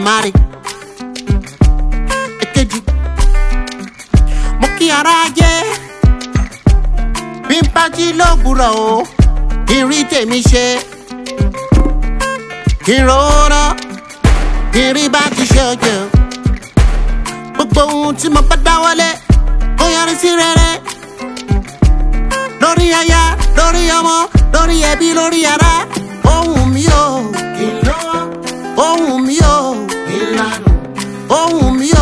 Elédùmarè. èkejì mo kí ara jẹ bí n bá jí lówùúrọ̀ o kí n rí tèmi ṣe kí n rọra kí n rí bá ti ṣe ọjọ́ gbogbo ohun tí mo bá dáwọ́lé kó yọrí sí rere lórí aya lórí ọmọ lórí ẹbí lórí ara ohun mi o Kí n lówó, ohun mi o kí n lánàá, ohun mi